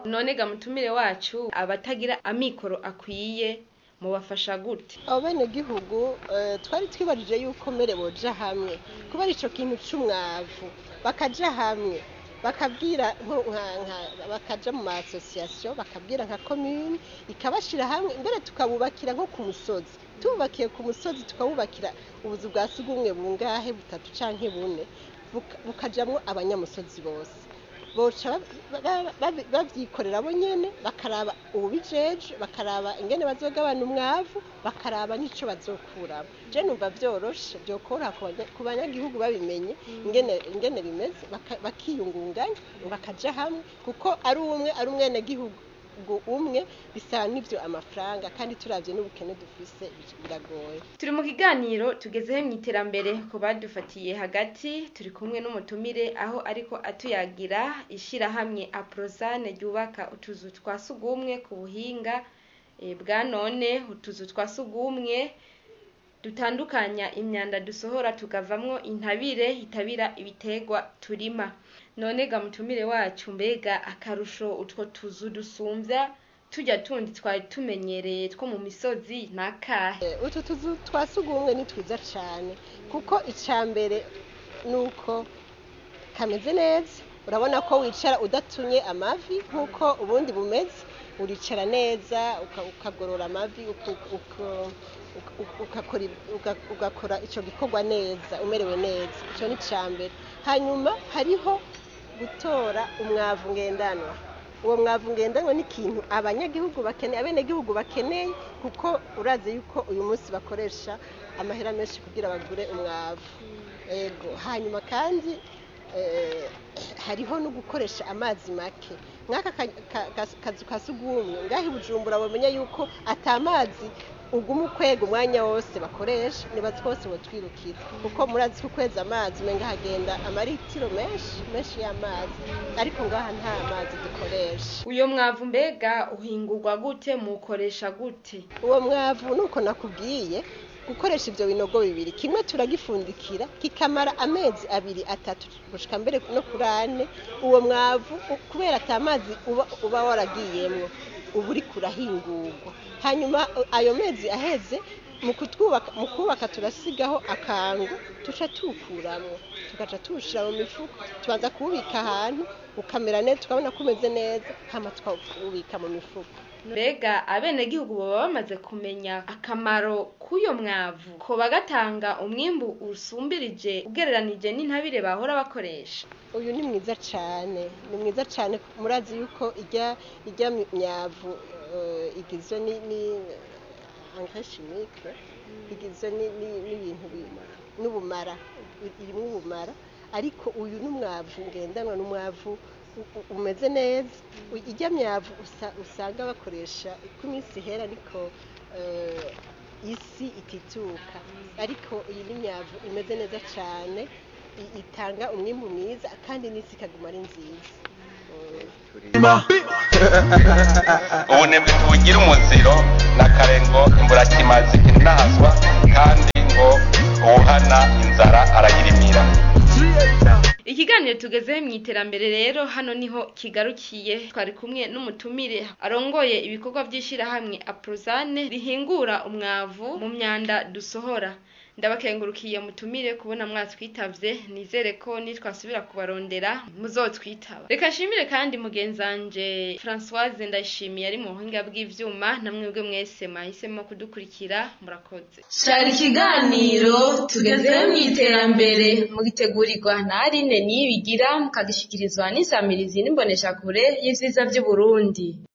none ga mutumire wacu abatagira amikoro akwiye mubafasha gute abo benegihugu eh, twari twibajije yuko mbere boja hamwe kubera ico kintu c'umwavu bakaja hamwe bakabwira nko- nka- nka- bakaja mu maasosiyasiyo bakabwira nka komune ikabashira hamwe mbere tukabubakira nko ku musozi tububakiye ku musozi tukabubakira ubuzu bwa sugumwe bungahe butatu canke bune buka- bukajamwo abanyamusozi bose boca ba- ba- ba- bavyikorera bo nyene bakaraba ubijeje bakaraba ingene bazogabana umwavu bakaraba n'ico bazokuramo je numva vyoroshe vyokoroha ku banya- ku banyagihugu babimenye ingene ingene bimeze baka- bakiyungunganya bakaja hamwe kuko ari umwe ari umwenegihugu umwe bisaba n'ivyo amafaranga kandi turavye n'ubukene dufise biragoye turi mu kiganiro tugezeho mu iterambere ku badufatiye hagati turi kumwe n'umutumire aho ariko atuyagira ishyirahamwe aprozane ryubaka utuzu twa sugumwe ku buhinga eh, bwa none utuzu twa sugumwe dutandukanya imyanda dusohora tukavamwo intabire itabira ibitegwa turima none ga mutumire wacu mbega akarusho utwo tuzu dusumvya tujya tundi twari tumenyereye two mu misozi nakahe Eh, utu tuzu twa sugumwe ni twiza cane kuko ica mbere nuko kameze neza urabona ko wicara udatunye amavi nk'uko ubundi bumeze uricara neza uka- ukagorora amavi uku- uku- uku- ugakora ib- uga- ugakora ico gikorwa neza umerewe neza ico ni ica mbere hanyuma hariho gutora umwavu ngendanwa uwo mwavu ngendanwa ni ikintu abanyagihugu bakeneye abenegihugu bakeneye kuko urazi yuko uyu munsi bakoresha amahera menshi kugira bagure umwavu ego hanyuma kandi eh, hariho no gukoresha amazi make nk'aka ka- ka- ka- kazu ka sugumwe ngaho i bujumbura bamenya yuko ata mazi uguma ukwega umwanya wose bakoresha nibazi ko bose botwirukira kuko murazi ko ukweza amazi umenga hagenda amaritiro menshi menshi y'amazi ariko ngaha nta mazi dukoresha uyo mwavu mbega uhingurwa gute mukoresha gute uwo mwavu nuko nakubwiye gukoresha ivyo binogo bibiri kimwe turagifundikira kikamara amezi abiri atatu gushika mbere no kuri ane uwo mwavu u- kubera ata mazi uba, uba waragiyemwo uba uriko urahingurwa hanyuma u- ayo mezi aheze mu kutwubaka mu kubaka turasigaho akangu tuca tuwukuramwo tugaca tuwushira mu mifuko tubanza kuwubika ahantu ukamera neza tukabona ko umeze neza hama tukawubika mu mifuko mbega abenegihugu baba bamaze kumenya akamaro k'uyo mwavu ko bagatanga umwimbu usumbirije ugereranije n'intabire bahora bakoresha uyu ni mwiza cyane ni mwiza cyane murazi yuko ijya ijya myavu eh, igizwe ni ni engrais chimique igizwe ni- ni- n'ibintu bi- n'ubumara irimo ubumara ariko uyu ni umwavu ngendanwa ni umwavu u- u- umeze neza U- ijya myavu usa- usanga bakoresha uko iminsi ihera ariko eh, isi itituka ariko iyi ni myavu imeze neza cyane i- itanga umwimbu mwiza kandi n'isi ikaguma ari nziza ubunebwe ntibugira umuziro n'akarengo imburakimazi inahazwa kandi ngo uwuhana inzara arayirimira ikiganiro tugezeho mu iterambere rero hano niho kigarukiye twari kumwe n'umutumire arongoye ibikorwa by'ishyirahamwe aprozane rihingura umwavu mu myanda dusohora ndabakengurukiye mutumire kubona mwatwitavye nizere ko nitwasubira kubarondera muzotwitaba reka nshimire kandi mugenzanje Françoise ndayishimiye ari mu buhinga bw'ivyuma namwebwe mwese mwahisemo kudukurikira murakoze cari ikiganiro tugezeho mu iterambere mugitegurirwa na Aline Niyibigira mukagishikirizwa n'isamirizi n'imboneshakure y'ivyiza vy'Uburundi